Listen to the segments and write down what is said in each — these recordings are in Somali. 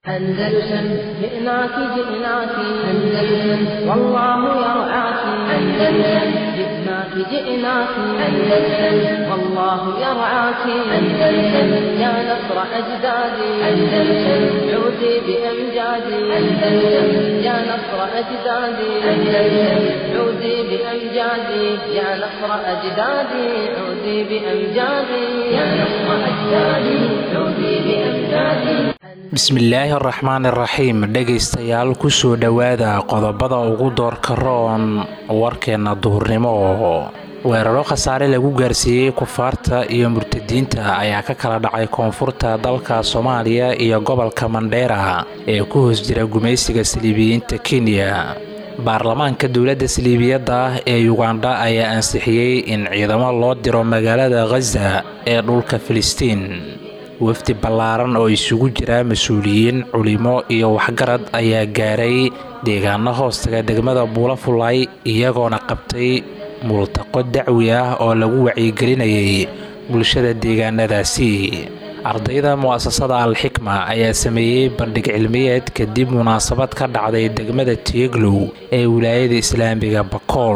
أندلسن جئناك جئناك أندلسن والله يرعاك أندلسن جئناك جئناك أندلسن والله يرعاك أندلسن يا نصر أجدادي أندلسن عودي بأمجادي أندلسن يا نصر أجدادي أندلسن عودي بأمجادي يا نصر أجدادي عودي بأمجادي يا نصر أجدادي عودي بأمجادي bismillaahi araxmaan iraxiim dhegaystayaal kusoo dhowaada qodobada ugu doorka roon warkeenna duhurnimo weeraro khasaare lagu gaarsiiyey kufaarta iyo murtadiinta ayaa ka kala dhacay koonfurta dalka soomaaliya iyo gobolka mandheera ee ku hoos jira gumaysiga saliibiyiinta kenya baarlamaanka dowladda saliibiyadda ah ee yugandha ayaa ansixiyey in ciidamo loo diro magaalada khaza ee dhulka filistiin wafdi ballaaran oo isugu jira mas-uuliyiin culimo iyo waxgarad ayaa gaaray deegaano hoostaga degmada buulafulay iyagoona qabtay multaqo dacwi ah oo lagu wacyigelinayay bulshada deegaanadaasi ardayda mu'asasada al-xikma ayaa sameeyey bandhig cilmiyeed kadib munaasabad ka dhacday degmada tiyeglow ee wilaayada islaamiga bakool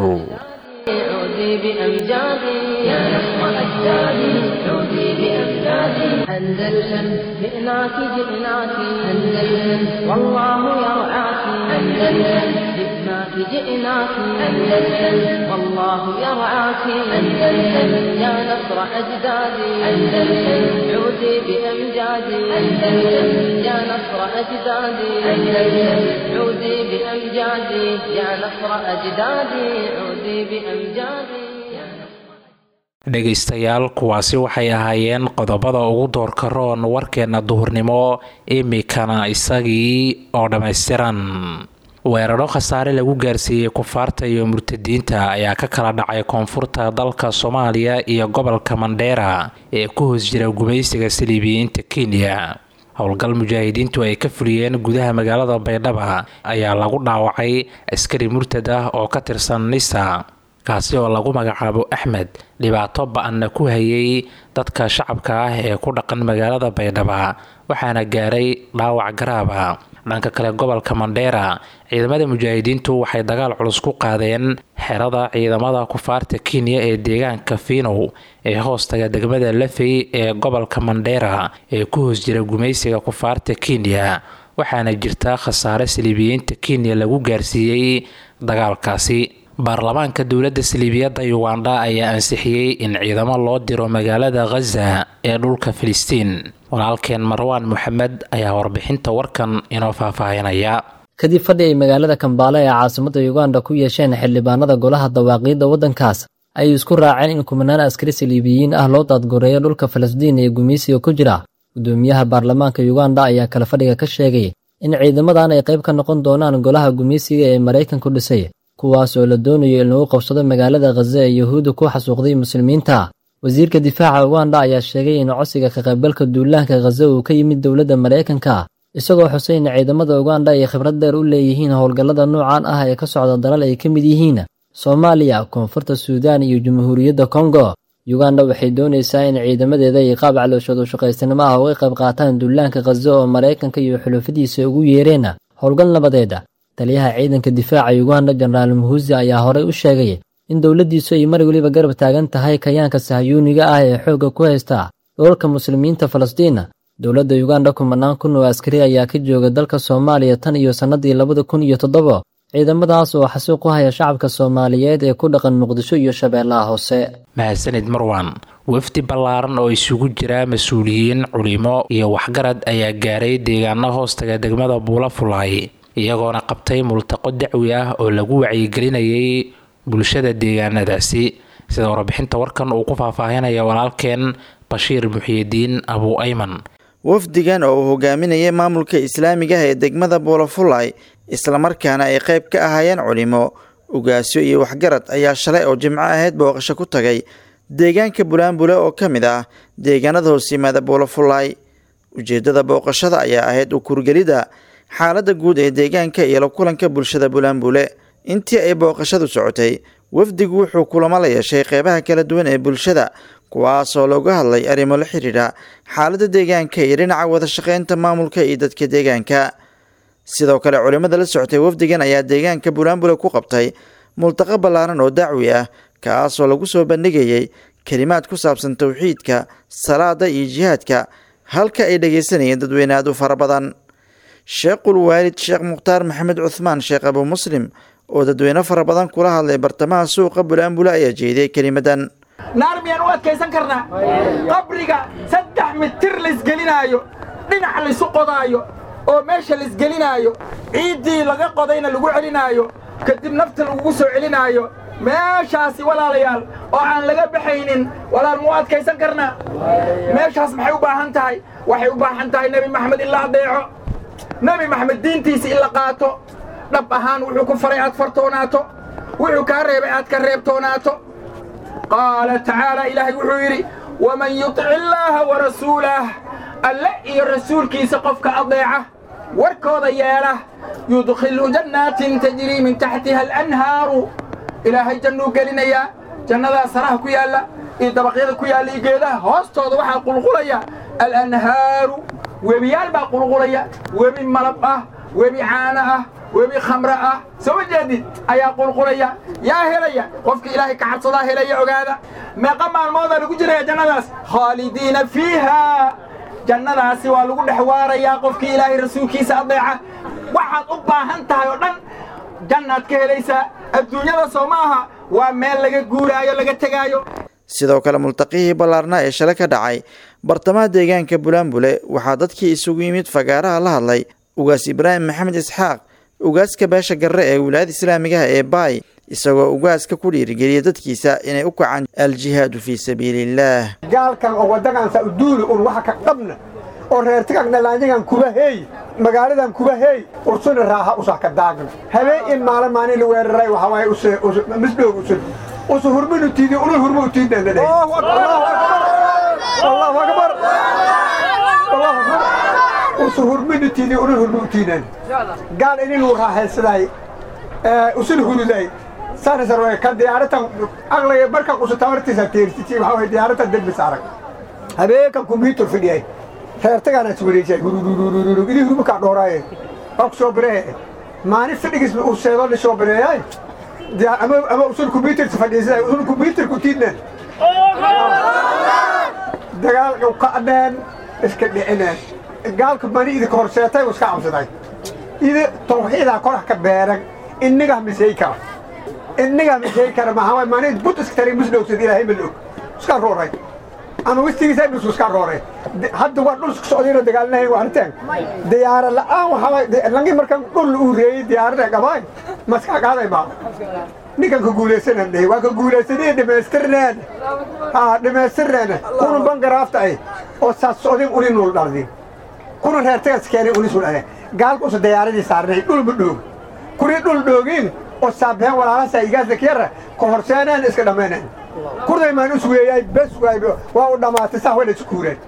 أندلسن جئناك جئناك أندلسن والله يرعاك أندلسن جئناك جئناك أندلسن والله يرعاك أندلسن يا نصر أجدادي أندلسن عودي بأمجادي أندلسن يا نصر أجدادي أندلسن عودي بأمجادي يا نصر أجدادي عودي بأمجادي dhegaystayaal kuwaasi waxay ahaayeen qodobada ugu doorka roon warkeenna duhurnimo imikana isagii oo dhammaystiran weeraro khasaare lagu gaarsiiyey kufaarta iyo murtadiinta ayaa ka kala dhacay koonfurta dalka soomaaliya iyo gobolka mandheera ee ku hoos jira gumaysiga saliibiyiinta kenya howlgal mujaahidiintu ay ka fuliyeen gudaha magaalada baydhaba ayaa lagu dhaawacay askari murtad ah oo ka tirsan nisa kaasi oo lagu magacaabo axmed dhibaato ba-anna ku hayay dadka shacabka ah ee ku dhaqan magaalada baydhaba waxaana gaaray dhaawac garaaba dhanka kale gobolka mandheera ciidamada mujaahidiintu waxay dagaal culus ku qaadeen xerada ciidamada kufaarta kenya ee deegaanka fiinow ee hoostaga degmada lafey ee gobolka mandheera ee ku hoos jira gumaysiga kufaarta kenya waxaana jirta khasaare saliibiyiinta kenya lagu gaarsiiyey dagaalkaasi baarlamaanka dowladda saliibiyadda yugandha ayaa ansixiyey in ciidamo loo diro magaalada khaza ee dhulka filistiin walaalkeen marwaan moxamed ayaa warbixinta warkan inoo faahfaahinaya kadib fadhi ay magaalada kambaale ee caasimadda yuganda ku yeesheen xildhibaanada golaha dawaaqiidda waddankaas ayay isku raaceen in kumanaan askari saliibiyiin ah loo daadgoreeyo dhulka falastiin ee gumaysiga ku jira gudoomiyaha baarlamaanka yuganda ayaa kale fadhiga ka sheegay in ciidamadan ay qayb ka noqon doonaan golaha gumaysiga ee maraykanku dhisay kuwaas oo la doonayo in lagu qabsado magaalada khaza ee yuhuudda ku xasuuqday muslimiinta wasiirka difaaca uganda ayaa sheegay in codsiga ka qaybgalka duulaanka khaza uu ka yimid dowladda maraykanka isagoo xusay in ciidamada uganda ay khibrad dheer u leeyihiin howlgallada noocan ah ee ka socda dalal ay ka mid yihiin soomaaliya koonfurta suudaan iyo jamhuuriyadda kongo yuganda waxay doonaysaa in ciidamadeeda ay qaab calooshoodu shaqaysanimo ah uga qayb qaataan duulaanka khaza oo maraykanka iyo xulufadiisa ugu yeereen howlgal nabadeeda taliyaha ciidanka difaaca yuganda jenaraal muhuzi ayaa horey u sheegay in dowladdiisu ay mar weliba garab taagan tahay kayaanka sahyuuniga ah ee xoogga ku haysta dhoolka muslimiinta falastiin dowladda yuganda kumanaan kun oo askari ayaa ka jooga dalka soomaaliya tan iyo sannadii labada kun iyo toddoba ciidamadaas oo xasuuq u haya shacabka soomaaliyeed ee ku dhaqan muqdisho iyo shabeellaha hoose mahadsanid marwan wafdi ballaaran oo isugu jira mas-uuliyiin culimo iyo waxgarad ayaa gaaray deegaano hoostaga degmada buulafulay iyagoona qabtay multaqo dacwi ah oo lagu wacyigelinayay bulshada deegaanadaasi sida warbixinta warkan uu ku faahfaahinaya walaalkeen bashiir muxiyidiin abuu ayman wafdigan oo uu hogaaminayay maamulka islaamiga ah ee degmada buulafulay islamarkaana ay qayb ka ahaayeen culimo ugaasyo iyo waxgarad ayaa shalay oo jimco ahayd booqasho ku tagay deegaanka bulaanbule oo ka mid ah deegaanada hoos yimaada buulafulay ujeeddada booqashada ayaa ahayd u kurgelidda xaaladda guud ee deegaanka iyo la kulanka bulshada bulaanbule intii ay booqashadu socotay wafdigu wuxuu kulamo la yeeshay qeybaha kala duwan ee bulshada kuwaasoo looga hadlay arrimo la xidhiidha xaaladda deegaanka iyo dhinaca wada shaqeynta maamulka iyo dadka deegaanka sidoo kale culimmada la socotay wafdigan ayaa deegaanka buulaanbule ku qabtay multaqa ballaaran oo dacwi ah kaasoo lagu soo bandhigayay kelimaad ku saabsan towxiidka salaada iyo jihaadka halka ay dhegaysanayeen dadweyne aad u fara badan sheekhul waalid sheekh mukhtaar maxamed cuhmaan sheekh abu muslim oo dadweyne fara badan kula hadlay bartamaha suuqa bulaanbule ayaa jeediyey kelimadan naar miyaan u adkaysan karnaa qabriga saddex mitir laysgelinaayo dhinac laysu qodaayo oo meesha laysgelinaayo ciiddii laga qodayna lagu celinaayo kadib nafta lagugu soo celinaayo meeshaasi walaalayaal oo aan laga baxaynin walaal muu adkaysan karnaa meeshaas maxay u baahan tahay waxay u baahan tahay nebi maxamed in la adeeco nebi maxamed diintiisa in la qaato dhab ahaan wuxuu ku faray aad fartoonaato wuxuu kaa reebay aad ka reebtoonaato qaala tacaala ilaahay wuxuu yidhi waman yutic illaaha warasuulah alle iyo rasuulkiisa qofka adeeca warkooda yeela yudkhilhu jannaatin tajrii min taxtiha alanhaaru ilaahay jannuu gelinayaa jannadaa saraha ku yaalla iyo dabaqyada ku yaalla iyo geedaha hoostooda waxaa qulqulaya alanhaaru webiyaal baa qulqulaya webi malab ah webi caano ah webi khamre ah soo ma jeedid ayaa qulqulaya yaa helaya qofka ilaahay ka cabsadaa helaya ogaada meeqa maalmoodaa lagu jiraya jannadaas khaalidiina fiiha jannadaasi waa lagu dhex waarayaa qofkii ilaahay rasuulkiisa adeeca waxaad u baahan tahay oo dhan jannaad ka helaysaa adduunyada soo ma aha waa meel laga guuraayo laga tegaayo sidoo kale multaqihii ballaarnaa ee shalay ka dhacay bartamaha deegaanka bulaanbule waxaa dadkii isugu yimid fagaaraha la hadlay ugaas ibraahim maxamed isxaaq ugaaska beesha garre ee wilaayada islaamigaha ee baay isagoo ugaaska ku dhiirigeliya dadkiisa inay u kacaan aljihaadu fii sabiiliillaah gaalkan oo waddagansa uduuli un waxa ka dhabna oo reertigagna laanyagan kuba heey magaaladan kuba heey ursuna raaha usa ka daagna habeen in maalin maalin la weeraray waxa waaye use misdhoog usun usu hurminu tiidi unu hurmu utiidna la allahu akbar allahu akbar usu hurminu tiidi unu hurmu utiidnan gaal ininu raaxaysaday usun huruday sanasarwe kan diyaaratan aqliga markan usu tamartiisa teersiti waxa waye diyaaratan dembis arag habeenkan kumbiitur fidhiyay reertagaana iswareejay gurururururu idii hurmukaa dhooraaye waa ku soo biree maalin fidhigis uu seedo li soo bireeyay ama ama usun kumbiitarsa fadhiisada usun kumbiitarku tiidnan dagaalka ka adheen iska dhicineen gaalka mani idinka horseetay u iska cabsaday idi tawxiidaa korax ka beeran innigaa misay kara innigaa misay kara maxaa mani bud iska tari musdhowsad ilaahay ma og iska rooray ama wistigiisa dhusu iska rooray hadda waa dhul isku socdayna dagaalinahay waa arteen diyaara la'aan waxaa langi markan dhul uu reeyey diyaarada qabaay maskaa qaaday baa ninkan ka guulaysanan dhihi waa ka guulaysanay dhamaystirneen haa dhamaystirneen kuna bangaraafta ay oo saas socdin uni nuul dhaldin kuna reertagas keenay uni sul ade gaalka usa diyaaradii saarnay dhul ma dhoog kuni dhul dhoogin oo saabeen walaalasa igaasa kiyara ka horseeneen iska dhammayneen kurday maan us weeyay bes waay waa u dhammaatay sax wada isku kuureen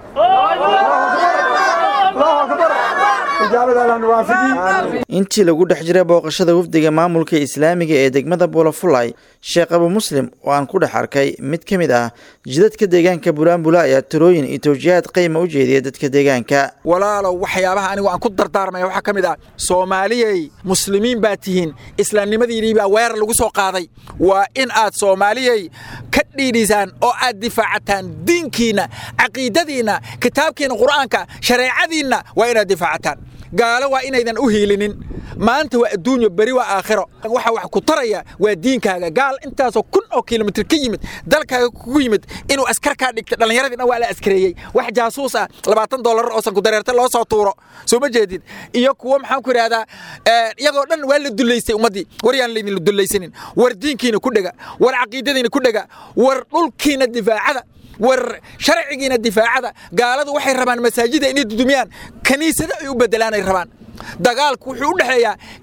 allahu akbar ijaabada alla nawaafijiin intii lagu dhex jiray booqashada wafdiga maamulka islaamiga ee degmada buulafulay sheekh abu muslim oo aan ku dhex arkay mid ka mid ah jidadka deegaanka bulaanbula ayaa talooyin iyo tawjiihaad qayma u jeediya dadka deegaanka walaalow waxyaabaha anigu aan ku dardaarmaya waxaa ka mid ah soomaaliyey muslimiin baa tihiin islaamnimadiinii baa weerar lagu soo qaaday waa in aad soomaaliyey ka dhiidhisaan oo aad difaacataan diinkiinna caqiidadiinna kitaabkiinna qur'aanka shareecadiinna waa inaad difaacataan gaalo waa inaydan u hiilinin maanta waa adduunyo beri waa aakhiro waxa wax ku taraya waa diinkaaga gaal intaasoo kun oo kilomitir ka yimid dalkaaga kugu yimid inuu askar kaa dhigta dhallinyaradii dhan waa la askareeyey wax jaasuus ah labaatan dollar oo sanku dareerta loo soo tuuro soo ma jeedid iyo kuwo maxaan ku idhahdaa iyagoo dhan waa la dullaystay ummaddii war yaan laydin dullaysanin war diinkiina ku dhega war caqiidadiina ku dhega war dhulkiina difaacada war sharcigiina difaacada gaaladu waxay rabaan masaajida inay dudumiyaan kaniisada ay u bedelaan ay rabaan dagaalku wuxuu u dhexeeyaa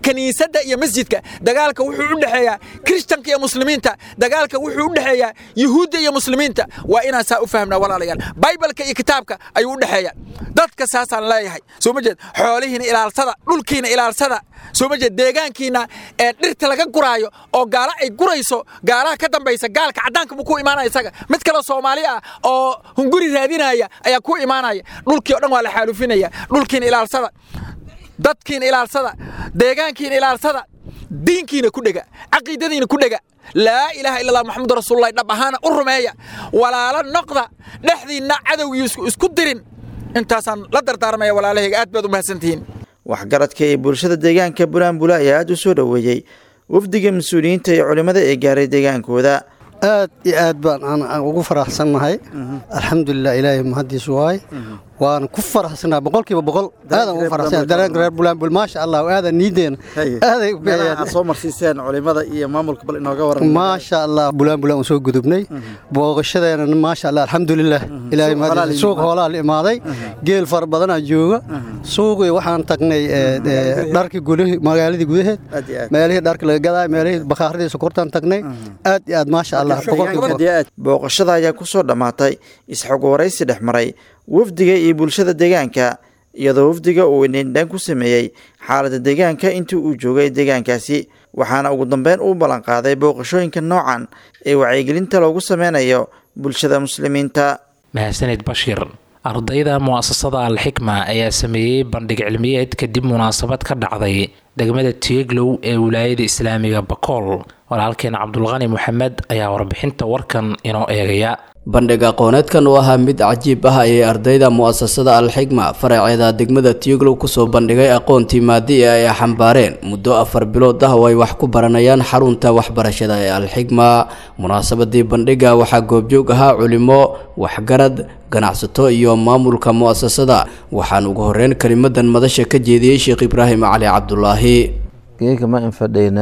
kiniisadda iyo masjidka dagaalka wuxuu u dhexeeyaa kiristanka iyo muslimiinta dagaalka wuxuu u dhexeeyaa yuhuudda iyo muslimiinta waa inaan saa u fahmnaa walaalayaal baybalka iyo kitaabka ayuu u dhexeeya dadka saasaan leeyahay soo ma jeed xoolihiina ilaalsada dhulkiina ilaalsada soo ma jeed deegaankiina ee dhirta laga guraayo oo gaala ay gurayso gaalaha ka dambaysa gaalka caddaanka buu ku imaanaya isaga mid kaloo soomaali ah oo hunguri raadinaya ayaa ku imaanaya dhulkii o dhan waa la xaalufinaya dhulkiina ilaalsada dadkiina ilaalsada deegaankiina ilaalsada diinkiina ku dhega caqiidadiina ku dhega laa ilaaha illa allah maxamadu rasuulullahi dhab ahaana u rumeeya walaalo noqda dhexdiinna cadowgii isku dirin intaasaan la dardaarmaya walaalahayga aad baad u mahadsantihiin waxgaradka ee bulshada deegaanka bulanbula ayaa aada u soo dhoweeyey wafdiga mas-uuliyiinta ee culimmada ee gaaray deegaankooda aad iyo aad baan aan ugu faraxsannahay alxamdulilah ilaahay mahadiisu waay waan ku faraxsannahay boqolkiiba boqol aadan ugu faraxsannahay dareenka reer bulanbul maasha allah aadan niideena aaday u aad soo marsiiseen culimmada iyo maamulka bal inooga waran maasha allah bulanbulan soo gudubnay booqashadeena maasha allah alxamdulilah ilaahay mahadiis suuq hoolaa la imaaday geel fara badanaa jooga suuqii waxaan tagnay dharkii gudahi magaaladii gudaheed meelihii dharka laga gadaay meelihii bakhaaradii sokortaan tagnay aad iyo aad maasha allah booqashada ayaa ku soo dhammaatay isxog waraysi dhex maray wafdiga iyo bulshada deegaanka iyadoo wafdiga uu indhindhaan ku sameeyey xaaladda deegaanka intii uu joogay deegaankaasi waxaana ugu dambeyn uu ballanqaaday booqashooyinka noocan ee wacyigelinta loogu sameynayo bulshada muslimiinta mahadsanid bashiir ardayda mu'asasada alxikma ayaa sameeyey bandhig cilmiyeed kadib munaasabad ka dhacday degmada tieglow ee wilaayada islaamiga bakool walaalkeen cabdulqani moxamed ayaa warbixinta warkan inoo eegaya bandhig aqooneedkan oo ahaa mid cajiib ah ayay ardayda mu'asasada alxigma faraceeda degmada tioglow kusoo bandhigay aqoontii maadi ee ay xambaareen muddo afar bilood ah oo ay wax ku baranayaan xarunta waxbarashada ee alxigma munaasabadii bandhiga waxaa goobjoog ahaa culimo waxgarad ganacsato iyo maamulka mu'asasada waxaan ugu horeyn kelimadan madasha ka jeediyey sheekh ibraahim cali cabdulaahi geeka ma infadhayna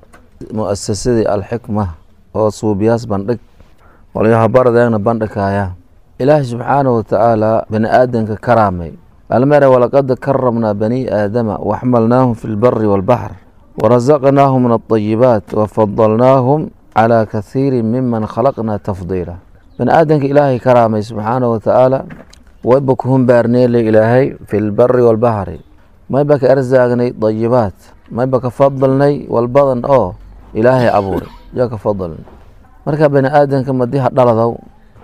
mu'asasadii alxikma oo suubiyaas bandhig walyahabaradegna bandhigaya ilaahay subxaanahu watacaala bani aadanka karaamay almere walaqad karamnaa bani aadama waxmalnaahum fi lbari walbaxr warazaqnaahum min alطayibaat wafadalnaahum calaa kathiiri miman khalaqnaa tafdiila bani aadanka ilaahay karaamay subxaanahu watacaala wayba ku humbaarneele ilaahay fi lbari walbaxri mayba ka erzaagnay dayibaat mayba ka fadalnay walbadan oo ilaahay abuuray yaa ka fadalnay marka bani aadanka madiha dhaladow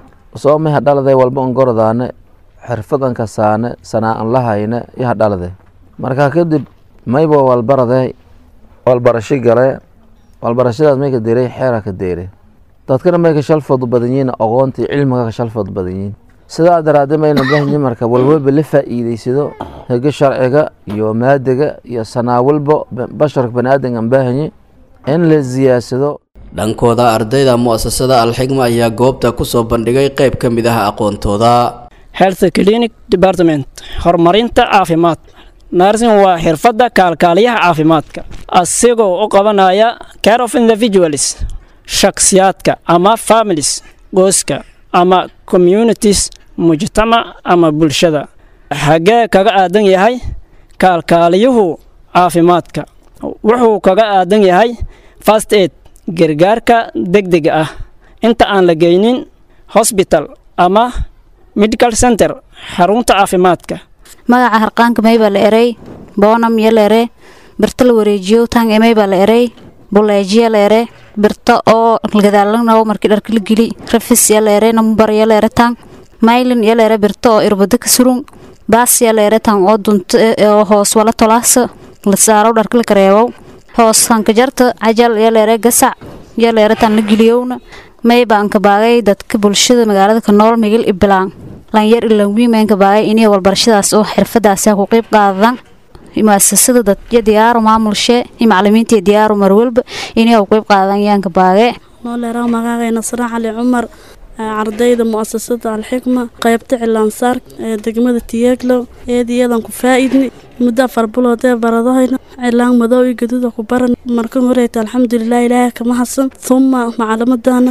soo maha dhaladay walba on gordaane xirfadan kasaane sanaa-an lahayne yaha dhalade marka kadib mayba walbarade walbarasho gale walbarashadaas may ka deeray xeera ka deere dadkana may ka shalfoodu badan yihiin aqoontii cilmiga ka shalfoodu badan yihiin sidaa daraadee mayna bahanyi marka walwalba la faa'iideysado hege sharciga iyo maadiga iyo sanaa walba basharka bani aadankan bahanyi in la siyaadsado dhankooda ardayda mu'asasada alxigma ayaa goobta kusoo bandhigay qayb ka mid ah aqoontooda health clinic department horumarinta caafimaad narsin waa xirfadda kaalkaaliyaha caafimaadka asigoo u qabanaya care of individuals shakhsiyaadka ama families qoyska ama communities mujtamac ama bulshada xagee kaga aadan yahay kaalkaaliyuhu caafimaadka wuxuu kaga aadan yahay fast aid gargaarka degdega ah inta aan la geynin hosbital ama medical center xarunta caafimaadka magaca harqaanka maybaa la erey boonam iyo la ere birto la wareejiyo tang emaybaa la erey buleejiya la ere birto oo gadaalanaw markii dharka la geli rafis ya la ere nambar ya la ere tang maylin ya la ere birto oo irbado ka surun baas ya la ere tang oo dunto oo hoos wala tolaasa la saaro dharka la kareebow hoos hankajarta cajal yaleere gasac yaleere tan la geliyowna maybaan ka baagay dadka bulshada magaalada ka nool migil ibilaan lanyar ilan wiimaan ka baagay inay walbarashadaas oo xirfadaasi ku qayb qaadaan muasasada dad iyo diyaaru maamulshe iyo macalimiinta iyo diyaaru marwalba inay ku qayb qaadaan yaan ka baagay nooleeraa magacay nasra cali cumar ardayda mu'asasada alxikma qaybta cilaansaar ee degmada tiyeeglow eediyadan ku faa-idni muddo afar bilood ee baradahayna cilaan madow iyo gaduuda ku baran markan horeyta alxamdulilah ilaahay kama hasan huma macalimadana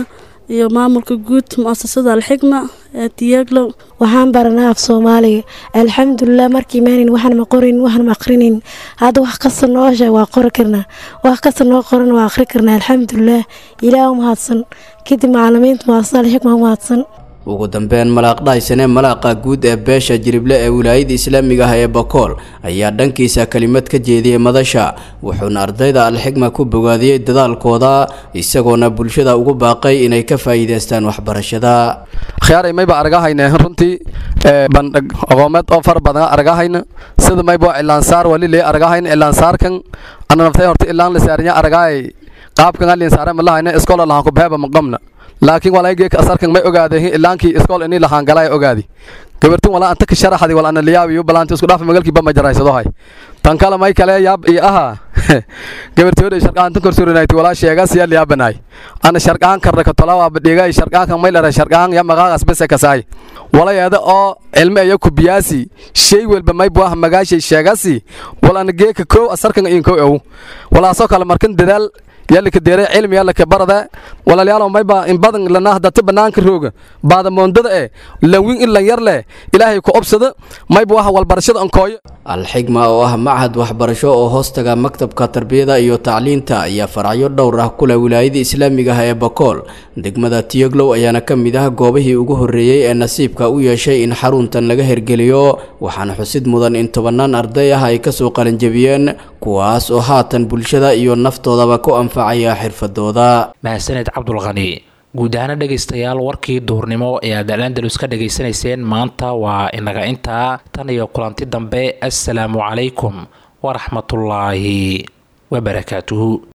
iyo maamulka guud mu'asasada alxikma ee tiyaglow waxaan baranaa af soomaaliga alxamdulilah markii maanin waxaan ma qorin waxaan ma aqrinin hadda wax kasta noo sheeg waa qori karnaa wax kasta noo qoran waa aqri karnaa alxamdulilah ilaah umahadsan kadib macalimiinta mu'asasada alxikma umahadsan ugu dambeyn malaaq dhaysane malaaqa guud ee beesha jirible ee wilaayada islaamiga ah ee bakool ayaa dhankiisa kelimad ka jeediyey madasha wuxuuna ardayda alxigma ku bogaadiyey dadaalkooda isagoona bulshada ugu baaqay inay ka faa'iidaystaan waxbarashada khiyaaray mayba argahayne runtii bandhig aqoomeed oo fara badan argahayna sida maybo cilaansaar waliley argahayna cilaansaarkan ana naftay horta ilaan la saarinya argaay qaabkan alin saare ma lahayna iskool lahaan ku beeba maqamna laakiin walaageek asarkan may ogaadeen ilaankii iskool inii lahaan galay ogaadi gabartin walaa anta ka sharaxdi wal ana liyaabiyo balaanta isku dhaaf magalkii ba ma jaraysado hay tan kale may kale yaab iyo aha gabartooda sharqaan tan korsurinayt walaa sheegas ya liyaabanaay ana sharqaan karna ka tolawa badhigay sharqaan kan may lera sharqaan ya maqaaqas bese kasaay walaayada oo cilmi ayo ku biyaasi shay walba may buah magaashay sheegasi wal ana geeka koow asarkan in koow aw walaasoo kale markan dadaal yalla ka deeray cilmi yalla ka barada walaalayaal may ba in badan lana hadda banaanka rooga baada moondada ee lawin in la yar leh ilaahay ku obsada may ba waxa walbarashada an kooyo alxigma oo ah machad waxbarasho oo hoostaga maktabka tarbiyada iyo tacliinta ayaa faracyo dhowr ah kule wilaayada islaamiga ah ee bakool degmada tiyoglow ayaana ka mid ah goobihii ugu horreeyey ee nasiibka u yeeshay in xaruntan laga hergeliyo waxaana xusid mudan in tobanaan arday ah ay kasoo qalinjabiyeen kuwaas oo haatan bulshada iyo naftoodaba ku anfacaya xirfadooda mahadsaned cabdulqani guud ahaana dhegaystayaal warkii duhurnimo ee aad alandalus ka dhegaysanayseen maanta waa inaga intaa tan iyo kulanti dambe assalaamu calaykum waraxmatullaahi wabarakaatuhu